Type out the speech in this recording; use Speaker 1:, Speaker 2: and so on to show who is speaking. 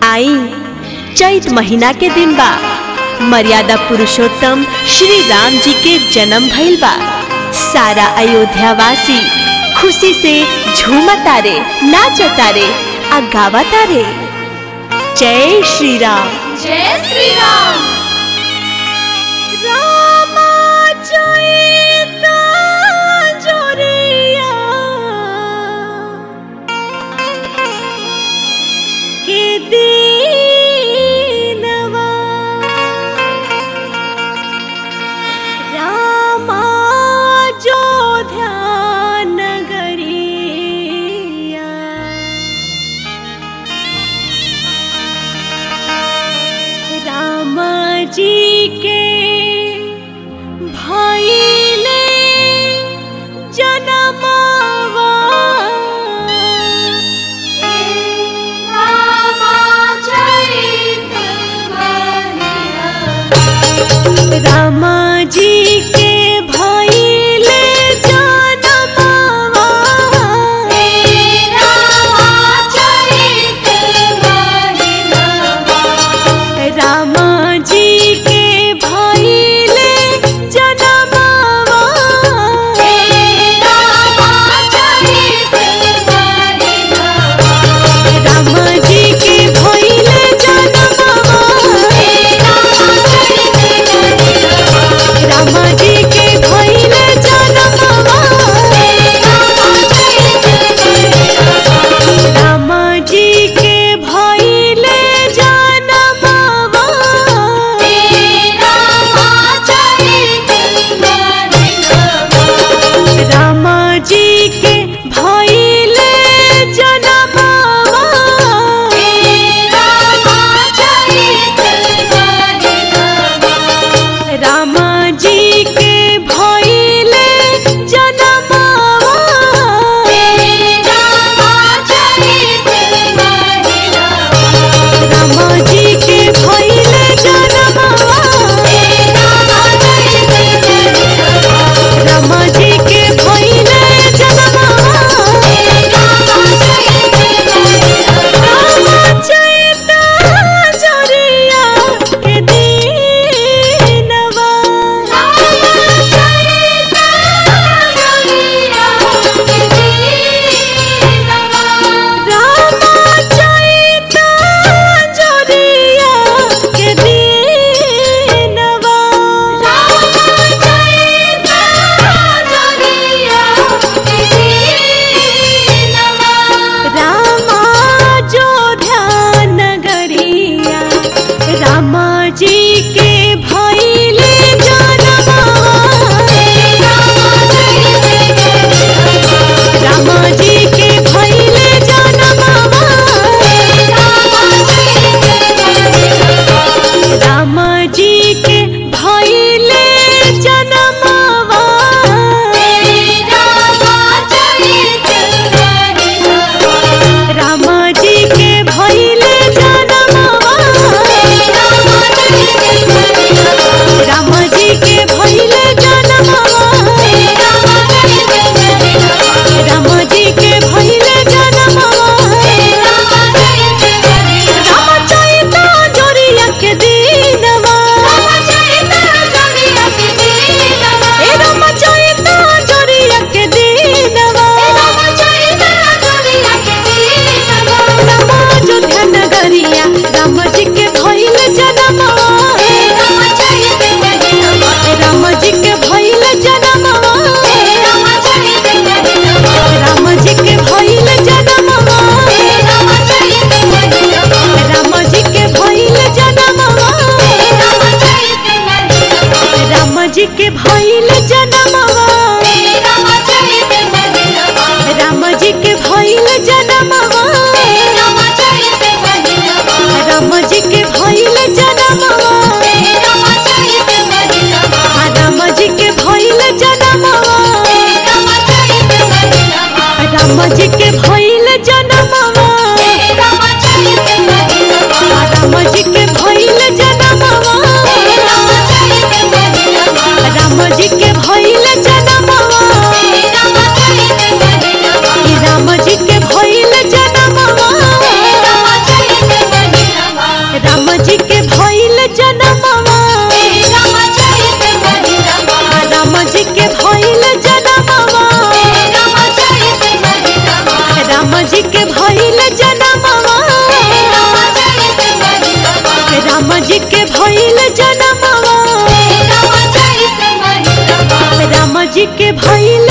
Speaker 1: आई चैत महीना के दिन बा मर्यादा पुरुषोत्तम श्री राम जी के जन्म भइल बा सारा अयोध्यावासी खुशी से झूमतारे नाचतारे आ गावतारे जय श्री राम
Speaker 2: जय श्री राम
Speaker 1: रामा चैता जोरिया के दीनवा रामा जो ध्यान गरिया राम जी के भइले जनमवा
Speaker 2: रामा चैत महीना
Speaker 1: राम जी के भइले जनमवा
Speaker 2: रामा चैत महीना
Speaker 1: राम जी के भइले जनमवा
Speaker 2: रामा चैत महीना
Speaker 1: राम जी के भइले जनमवा राम जी के भइले जनमवा राम जी के भइले जनमवा राम जी के भइले जनमवा राम जी के भइले जनमवा राम जी के भइले जनमवा राम जी के भइले जनमवा राम चैता जोरिया के दीनवा राम चैता जोरिया के दीनवा रामा जो ध्यान गरिया राम जी के भइले जनमवा राम जी के भइले जनमवा राम जी के भइले जनमवा राम जी के भइले जनमवा राम जी के भइले जनमवा राम जी के भइले जनमवा राम चैता जोरिया के दीनवा ए राम चैता जोरिया के दीनवा राम जो ध्यान गरिया राम जी के भइले जनमवा राम जी के भइले जनमवा राम जी के भइले जनमवा राम जी के भइले जनमवा राम जी के भइले जनमवा राम जी के भइले जनमवा राम जी के भइले जनमवा राम जी के भइले जनमवा राम जी के भइले जनमवा राम जी के भइले जनमवा राम जी के भइले जनमवा राम जी के भइले जनमवा जी के भइल जनमवा राम जी के भइल जनमवा राम जी के भइल